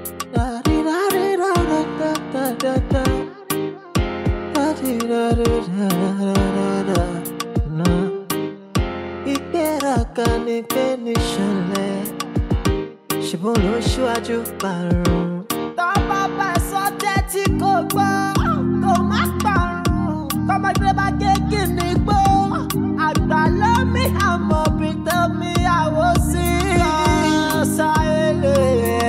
ìgbéraga ni gbé ní ṣọlẹ̀ ṣùgbọ́n ló ṣíwájú parun. tọ́ba bá sọ tẹ́tí kò gbọ́ kò má parun kọ́mọdé bá gégé ní gbó àgbà lómi àmọ́ bí tẹ́mi àwọ̀ sí. sáyélé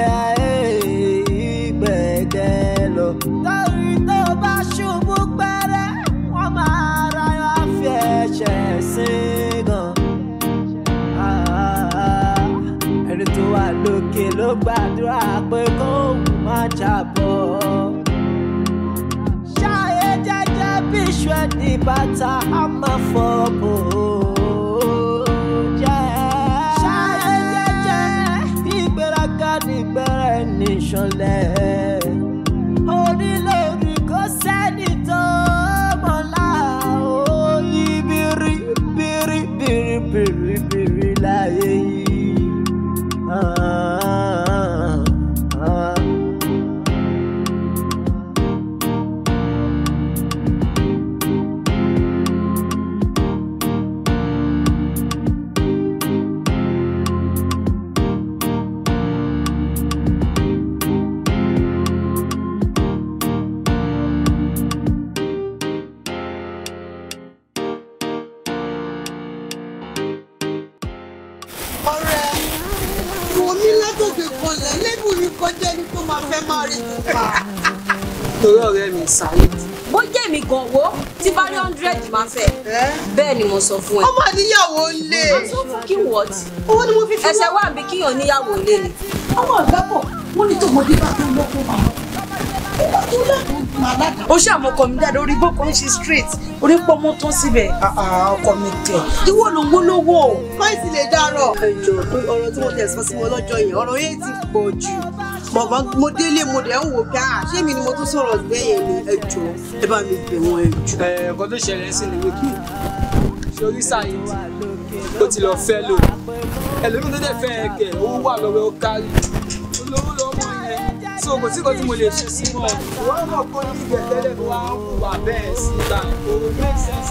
ìgbẹ́gẹ́ lọ. torí tó bá ṣubú pẹ́rẹ́ wọ́n máa ra yọ fi ẹ̀ṣẹ̀ sí gan. ẹni tó wà lókè ló gbàdúrà pé kóun má jábọ́. ṣáyé jẹ́jẹ́ bí iṣu ẹni bàtà á máa fọ́ bò ó jẹ́. ṣáyé jẹ́jẹ́ bí ìgbéraga nígbẹ́rẹ́ ní ìṣọ̀lẹ̀. onílòrí kò sẹ́ni tó mọ̀lá ó yí bírí bírí bírí bírí bírí láyé yìí. Ah, ah, ah. ọ̀rẹ́ ìwọ mi látòkè kanlẹ̀ lébù ní kọjá ní kó máa fẹ́ máa rí pupa. torí ọ̀rẹ́ mi Saheed bó jẹ́ mi gan wo tí bá rí hundred máa fẹ́ bẹ́ẹ̀ ni mo sọ fún ẹ. ọmọ níyàwó lé tó fún kí wọ́t owó ni mo fi fi ẹsẹ̀ wà bí kíyàn níyàwó lé ni. ọmọ ìgbàpọ̀ wọ́n ní tòmọdé bá tó lọ́kọ́ máa ìgbà tó lẹ́kọ̀ọ́ máa lága. ó ṣe àmọ́ ọkọ mi dáadáa orí bókò ń ṣe straight orí pọ́ mọ́ tán síbẹ̀ ọkọ mi tẹ̀ ìwọ ló ń wó lówó. kọ́ìsì lè dárọ̀. ẹjọ pé ọ̀rọ̀ tí mo tẹ̀ sọ sí wọn lọ́jọ́ yẹn ọ̀rọ̀ yẹn ti pọ̀ jù bàbá mo délé mo dẹ̀ ń wò pé à ṣé mi ni mo tún sọ̀rọ̀ bẹ́yẹn ni ẹjọ ẹ bá mi bẹ̀ wọ́n ẹjọ. ẹ̀ẹ̀kan tó ṣẹlẹ̀ sí ni wípé sórí Saheed ó ti lọ fẹ́ lò ẹlòmíì tó dẹ̀ fẹ́ ẹ kẹ̀ owó wà lọ́wọ́ ó kárí olówó lọ́mọ yẹn tí o kò sí kan tí mo lè ṣe sí mọ́ ìwọ́n mọ̀ kó ní ìgbẹ́tẹ́lẹ̀ tó wá ń wà bẹ́ẹ̀ sí ìgbà òun make sense.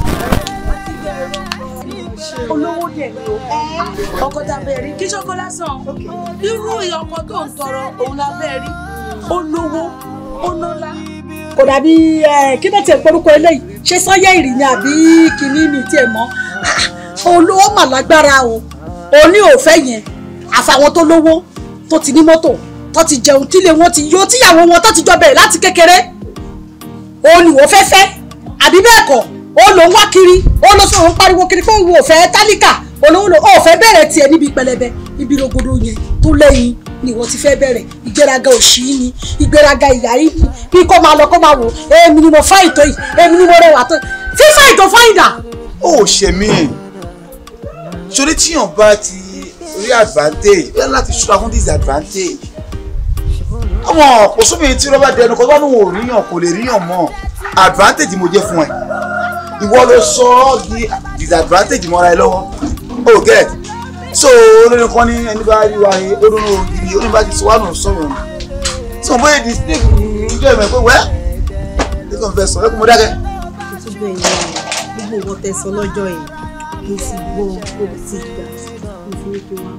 olówó dẹ̀ ni o ọkọ tá a bẹ̀ rí kí ṣọ́kọ́ lásán irú ọkọ tó ń tọrọ òun la bẹ̀ rí ó lówó ó nọ́lá kò dàbí ẹ kí ló tiẹ̀ porúkọ eléyìí ṣé sọ́yẹ́ ìrì ni àbí kìíní ni tiẹ̀ mọ́ olówó mà lágbára o òní ò fẹ́ yẹn àfàwọn tó lówó tó ti ní mọ́tò tó ti jẹun tílé wọn ti yó tíyàwó wọn tó ti jọ bẹ̀rẹ̀ láti kékeré òun ni wọ́n fẹ́ fẹ́ àbí bẹ́ẹ̀ kọ́ ó ló ń wá kiri ó ló sọ̀rọ̀ ń pariwo kiri pé òun ò fẹ́ tálíkà olówó ló ò fẹ́ bẹ̀rẹ̀ tiẹ̀ níbi pẹlẹbẹ ibi rogodo yẹn tó lẹ́yìn ni wọ́n ti fẹ́ bẹ̀rẹ̀ ìgbéraga òṣì ni ìgbéraga ìyá yìí ni bí kò máa lọ kó máa wò èmi ni mo fáyìn tó yìí èmi ni mo rẹwà tó yìí tí fáyìn tó fáyìn dà. ó ṣe mí sórí tíyàn bá ti rí advantage bẹ́ẹ̀ láti ṣọ́ra fún disadvantage àwọn kò sómi tí rọ́bà dẹnu kọ́ bá ní wọn ò ríyàn kò lè ríyàn mọ́ advantage mo jẹ́ fún ẹ ìwọ ló sọ ọ́ di disadvantage mọ́ra ẹ lọ́wọ́ o get so olórin kan ní ẹni bá rí wa yé olórin ògiri olórin bá ti sọ wà nù sọ̀rọ̀ nù tí wọn bóyá di snake ǹjẹ́ ìmọ̀ pé wẹ́ ẹ kàn fẹ́ sọ ẹ kò mọ dákẹ́. tó bẹ́ẹ̀ yẹn gbogbo nǹkan tẹ́ sọ lọ́jọ́ yẹn mo ti gbọ́ mo ti gbà mo fi ní kí wọ́n.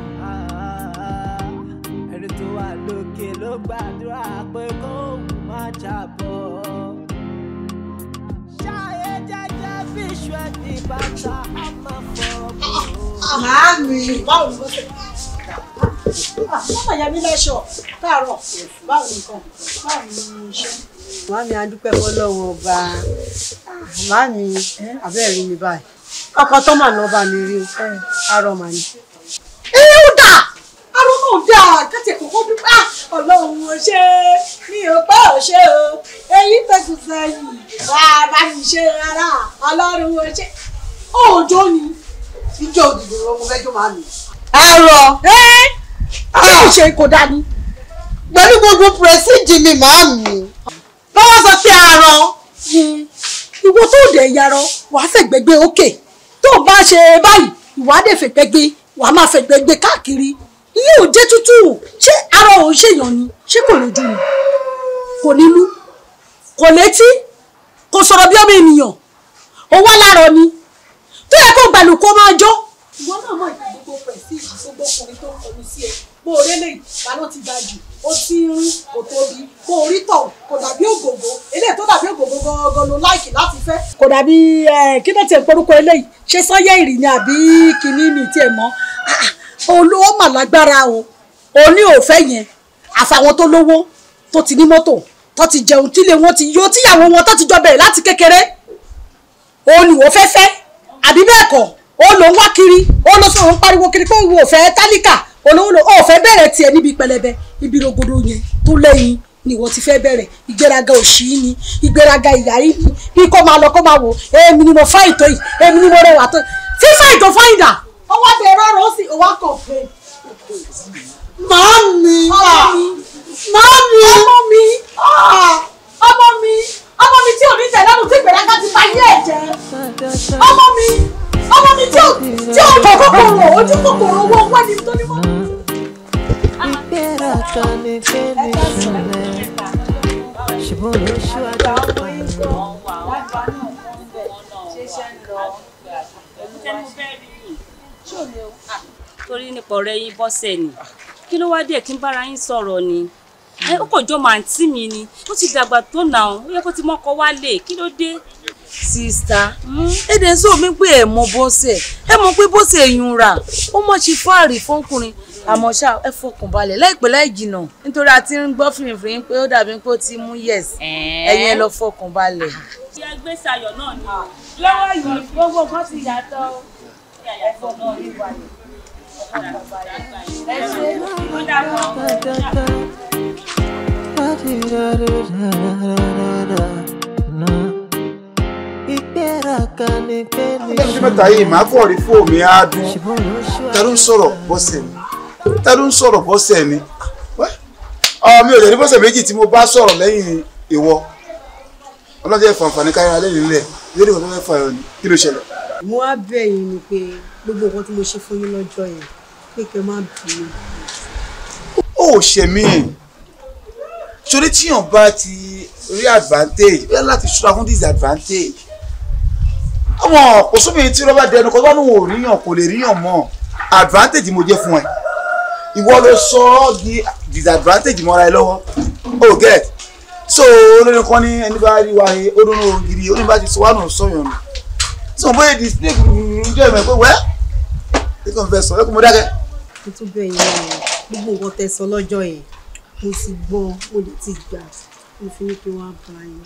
ẹni tó wà lókè ló gbàdúrà pé kóun má jábọ́. ṣáyé jẹ́jẹ́ bí iṣu ẹni bàtà á máa fọ́ bò ó. Màámi. báwo ni wọ́n ṣe. Mọ́mọ́ ìyá mi lẹ́ṣọ̀ káàárọ̀ báwo ni nǹkan báwo ni iṣẹ́. Màámi adúpẹ́ fọlọ́run ọba. Màámi abẹ́rẹ́ mi báyìí. Ọkọ tó mà náà bá mi rí o. Arọ mà ní. Ẹ ó dà arọ́ náà dà káti ẹ̀kọ́kọ́ dúpẹ́ ọlọ́run ò ṣe mi ò pẹ́ ò ṣe o èyí tẹ̀sù sẹ́yìn wà á bá mi ṣe rárá ọlọ́run ò ṣe òòjọ́ ni. Ìjọ òdìdó ọmọ mẹ́jọ màámi. Arọ ẹ́ kí ni ṣe kò dání. Pẹ̀lú gbogbo pẹ̀síjì mi màámi. Lọ́wọ́ sọ pé arọ. ìwọ tó dẹ̀ yarọ wàá fẹ̀gbẹ́gbẹ́ òkè tó o bá ṣe báyìí ìwà dẹ̀ fẹ̀gbẹ́gbẹ́ wàá máa fẹ̀gbẹ́gbẹ́ káàkiri iye ò jẹ́ tútù ṣé arọ òun ṣèyàn ni ṣé kò lójú ni kò nílú kò létí kò sọ̀rọ̀ bí ọmọ ènìyàn ó wá láàárọ̀ ni tó yẹ kó gbàlù kó máa jó. ìwọ náà mọ ìgbà gbogbo pẹ̀ sí gbogbo ọkùnrin tó ń kọlu sí ẹ bó o rélé ìbáná ti ga jù ó ti ń rí kò tóbi bó o rí tọ̀ kò dàbí ògògó eléyìí tó dàbí ògògó gangan ló láìkì láti fẹ́. kò dàbí kí ló tiẹ̀ porúkọ eléyìí ṣé sọ́yẹ́ ìrì ni àbí kìíní ni tiẹ̀ mọ́ olówó mà lágbára o òní ò fẹ́ yẹn àfàwọn tó lówó tó ti ní mọ́tò tó ti jẹun tílé wọn ti yó tíyàwó wọn tó ti jọ bẹ̀rẹ̀ láti kékeré òun ìwò fẹ́fẹ́ àbí bẹ́ẹ̀ kọ́ ó ló ń wá kiri ó ló sọ̀rọ̀ ń pariwo kiri pé ìwò fẹ́ tálíkà olówó ló ò fẹ́ bẹ̀rẹ̀ tiẹ̀ níbi pẹlẹbẹ ibi rogodo yẹn tó lẹ́yìn ni ìwọ ti fẹ́ bẹ̀rẹ̀ ìgbéraga òṣì ni ìgbéraga ìyá yìí ni bí kò máa lọ kó máa wò èmi ni mo fá ìtò yìí èmi ni mo rẹwà tó fífá ìtò fáìdà ọwọ́ bẹ̀rẹ̀ ọ̀rọ̀ ó sì wá kàn pé Màámi. Mami! Ọmọ mi! Ọmọ mi! Ọmọ mi tí ò ní tẹ̀lé ọ̀nà tí ìgbéraga ti bá yé ẹ̀ jẹ́. Ọmọ mi! Ọmọ mi tí ò tí ò kọ̀ kòkòrò ojú kòkòrò owó owó ẹni tó ní mọ́. ìgbéraga ni pé ní ìṣẹ̀lẹ̀ ṣùgbọ́n ló ṣíwájú torí nípa ọ̀rẹ́ yín bọ́sẹ̀ ni kí ló wá dé kí n bára yín sọ̀rọ̀ ni ẹ ó kò jọ màǹtí mi ni ó ti dàgbà tó nà ó ó yẹ kó ti mọ́kọ wálé kí ló dé. sista èdè ń sọ mi pé ẹ mọ bọ́sẹ̀ ẹ mọ pé bọ́sẹ̀ yun ra ó mọ̀ ṣe fáàrí fọkùnrin àmọ́ ṣá ẹ fọkàn balẹ̀ láìpẹ́ láì jìnnà nítorí a ti ń gbọ́ fìrìfìrì pé ó dàbí pé ó ti mú yes ẹ̀yin ẹ lọ fọkàn balẹ̀. ìyá gbèsè ayọ̀ náà ni lọ́wọ́ yìí gbogbo nǹkan ti yàtọ̀ ẹ̀fọ́ náà ní ìwàlẹ̀ ẹ ṣe ó dàbọ̀. ìgbéraga ni pé ní lẹ́yìn mẹ́ta yìí màá kọ́ rí fóònù mi á dún ṣùgbọ́n ló ta ló ṣíwájú ń sọ̀rọ̀ bọ́sẹ̀ ni ta ló ń sọ̀rọ̀ bọ́sẹ̀ ni ọ mi ò lè ní bọ́sẹ̀ méjì tí mo bá sọ̀rọ̀ lẹ́yìn ìwọ ọlọ́jọ́ ìfànfàní káyọ̀ lẹ́yìn ilẹ̀ lórí ìwọ tó fẹ́ fà yọ ni kí ló ṣẹlẹ̀. mo wá bẹ̀ yín ni pé gbogbo nǹkan tí mo ṣe fún yín lọ́jọ́ yẹn pé kẹ́ má bínú. ó ṣe mí sórí tíyàn bá ti rí advantage ó yẹ láti ṣọ́ra fún disadvantage àwọn kò sómi tí rọ́bà dẹnu kọ́ bánú ò ríyàn kò lè ríyàn mọ́ advantage mo jẹ́ fún ẹ ìwọ ló sọ ọ́ di disadvantage mọ́ra ẹ lọ́wọ́ oh get so olórin kan ní ẹni bá rí wa he ó dúró ògiri ó ní bá ti sọ wà nù sọyàn nù sọ bóyá di snake jẹ́ ìmọ̀ pé wẹ́ kí kò fẹ́ sọ ẹ kò mọ dákẹ́. mo tún bẹ̀ yín náà gbogbo nǹkan tẹ́ sọ lọ́jọ́ yẹn mo ti gbọ́ mo lè ti gbà mo fi ní kí wọ́n á bá yín.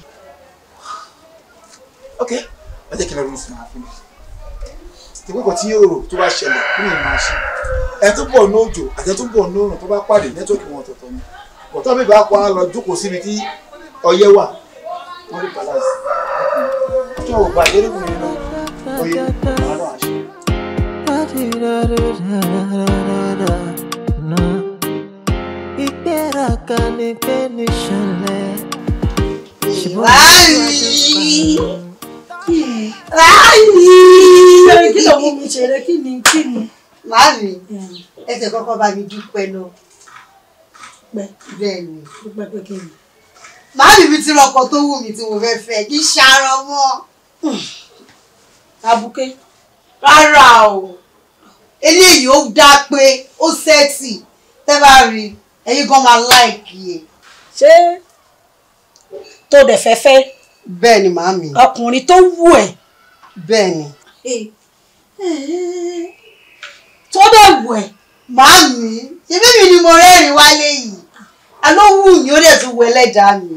ok ẹ jẹ́ kí n lọ rí fún wa fún mi tí kókò tí yóò rò tó bá ṣẹlẹ̀ kí ni màá ṣe ẹ tó bọ̀ ní òjò àti ẹ tó bọ̀ ní òrùn tó bá pàdé nẹ́tíwọ́ọ̀kì wọn ọ̀tọ̀ọ̀tọ̀ ni bọ̀tọ́ mi bá pa á lọ jókòó síbi tí ọyẹ́ wà wọ́n rí balance tó o bá yẹ́rù mi nínú oyè wọn náà ṣe. ìgbéraga ni pé ní ìṣẹ̀lẹ̀ ṣùgbọ́n ló ṣíwájú Ṣé kí ló mú mi ṣeré kí ni kí ni? Màámi, ẹsẹ̀ kọ́kọ́ bá mi dúpẹ́ náà. Pẹ́ Bẹ́ẹ̀ ni. dúpẹ́ pé kí ni? Màámi mi ti rọkọ̀ tó wù mí tí mo fẹ́ fẹ́ kí ṣàrọ̀ mọ́. Abuké. Rárá o. Eléyìí ó dá pé ó sẹ́ẹ̀tì. Tẹ́ bá rí ẹ̀yin gan máa láìkì ẹ̀. ṣé tó dẹ̀ fẹ́ fẹ́ Bẹ́ẹ̀ ni màámi. ọkùnrin tó wù ẹ́ Bẹ́ẹ̀ ni. tó dẹ̀ wù ẹ́ Màámi, ṣé bíbí ni mo rẹ́rìn wálé yìí? Àló wù mí ó dẹ̀ tún wọ ẹlẹ́dàá mi.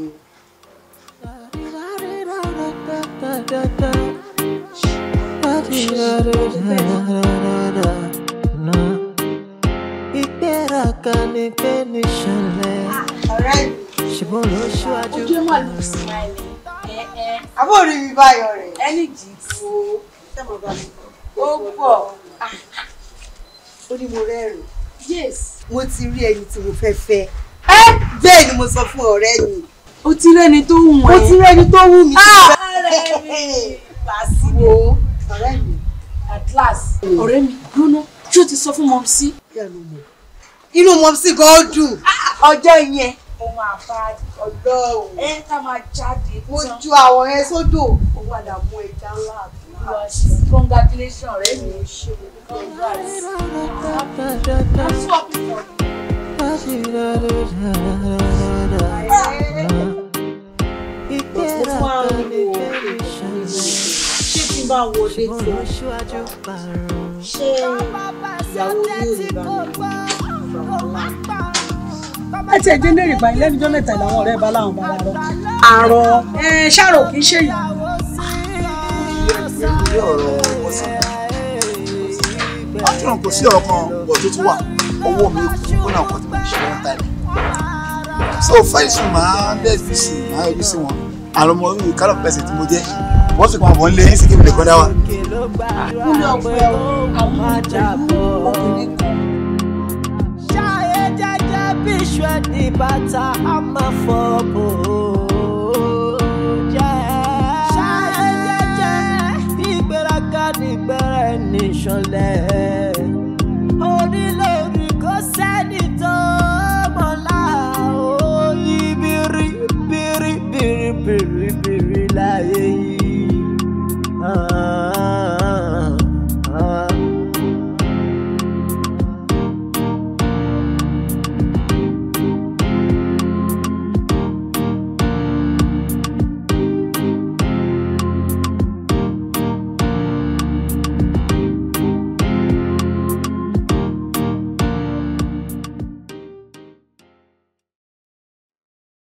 ìgbéraga ni pé ní ìṣẹ̀lẹ̀ Ọ̀rẹ́ mi, ṣùgbọ́n ló ṣíwájú ojú ẹ̀ mà lù sí àbó rí mi báyọ̀ rẹ̀. ẹni jì í fo ó pọ̀ Ó ní mo rẹ́rìn. yes Mo ti rí ẹni tí mo fẹ́ fẹ́. Ẹ́ bẹ́ẹ̀ ni mo sọ fún ọ̀rẹ́ mi. ó ti rẹ́ni tó wù Mo ti rí ẹni tó wù mí. ọ̀rẹ́ mi Wo ọ̀rẹ́ mi. at last ọ̀rẹ́ mi gbóná ṣé o ti sọ fún mọ́mísí Ìyá ló mọ̀. Inú mọ̀ sí gan dùn. ọjọ́ yẹn ó máa bá Ọlọ́run. ẹ ká máa jáde Mo ju àwọn yẹn sódò. Ó padà mú ẹja ńlá àbúrò. congratulations rẹ mi congrats. ṣé tí n bá wọlé tí ṣé ìyàwó yóò lè bá mi. ẹ tiẹ̀ jẹ́ lérè báyìí lẹ́nu ọjọ́ mẹ́ta làwọn ọ̀rẹ́ bá láwọn bá rọ àrọ ẹ ṣàrò kì í ṣe yìí. lórí ọ̀rọ̀ bọ́sẹ̀ àtúnràn kò sí ọ̀kan bọ̀ tó tún wà owó mi kú kó náà kọ́ tí mo ṣe wọ́n tàbí so fẹ́ẹ̀sì máa ń bẹ́ẹ̀ fi sí máa yọjú sí wọn àwọn ọmọ orí kálọ̀ pẹ̀sẹ̀ tí mo jẹ́ wọ́n sì pàbọ̀ ńlẹ̀ yín sí kí mi lè kọ́ dá wa. kúlẹ̀ ọ̀pẹ àwọn pẹ̀lú obìnrin kan. ṣáyé jẹ́jẹ́ bí iṣu ẹni bàtà á máa fọ́ bò ó.